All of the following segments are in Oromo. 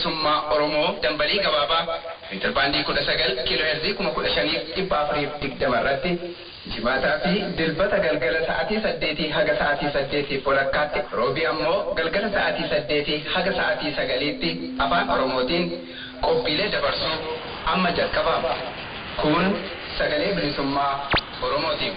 bilisummaa Oromoo dambalii gabaabaa intarbaandii kudha sagal kiiloo heerzii kuma kudha shaniif dhibba afuriif digdama irratti jimaataa fi dilbata galgala sa'aatii saddeetii haga sa'aatii saddeetii walakkaatti roobii ammoo galgala sa'aatii saddeetii haga sa'aatii sagaliitti afaan Oromootiin qophiilee dabarsuu amma jalqabama. Kun sagalee bilisummaa Oromootiin.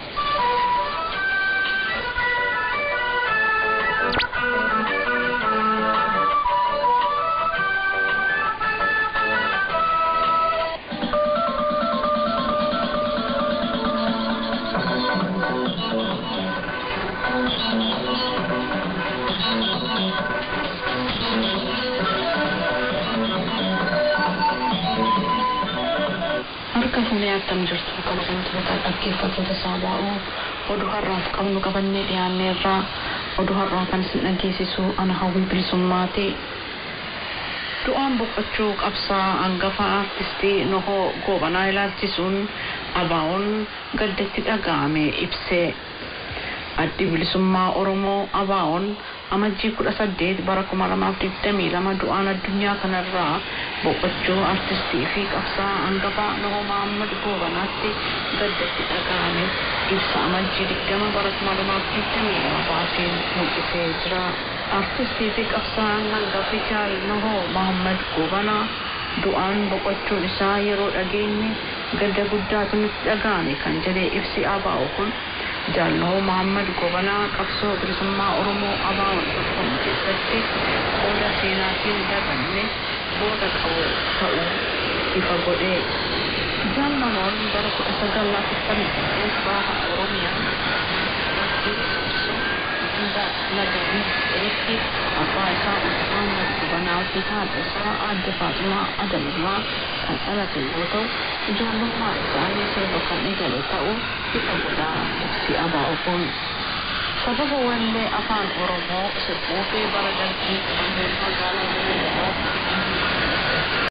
Harka fuunee akkam jirtu kabajamtoota dhaggeeffattoota saaba'oo oduu har'aaf qabnu qabannee dhiyaannee irraa oduu har'aa kan isin dhageessisu ana hawwii bilisummaati. Du'aan boqochuu qabsaa hangafa aartistii Nohoo Goobanaa ilaalchisuun abaa'oon gaddatti dhaga'ame ibsee. Addi bilisummaa Oromoo abaa'oon amajjii kudha saddeet bara kuma lamaaf digdamii lama du'aan addunyaa kanarraa boqochuu artistii fi qabsaa hangafa Nohoo Mahammad Goobanaatti gaddatti dhaga'ame ibsa amajjii digdama bara kuma lamaaf digdamii lama baaseen mul'isee jira. Artistii fi qabsaan hangafi jaal Nohoo Mahammad Goobanaa du'aan boqochuun isaa yeroo dhageenye gadda guddaatu nutti dhaga'ame kan jedhee ibsi abaa'u kun Jaalnoo Muhammad Gobanaa qabsoo bilisummaa Oromoo abaa'oon tokkoon keessatti qooda seenaatiin dabanne booda qabu ta'uu ifa godhee. Jaalnamoon bara kudha sagal laafiftamii saddeet baha Oromiyaa hunda nagariif jedhetti abbaa isaa Muhammad Gobanaa fi haadha isaa aadde Faatimaa Adamirraa kan dhalate yoo ta'u ijoollummaa isaanii sirba kan eegale ta'uu ifa godhaa ibsi abaa'u kun. Sababa wallee afaan Oromoo sirbuu fi bara darbii qabamee magaalaa Oromoo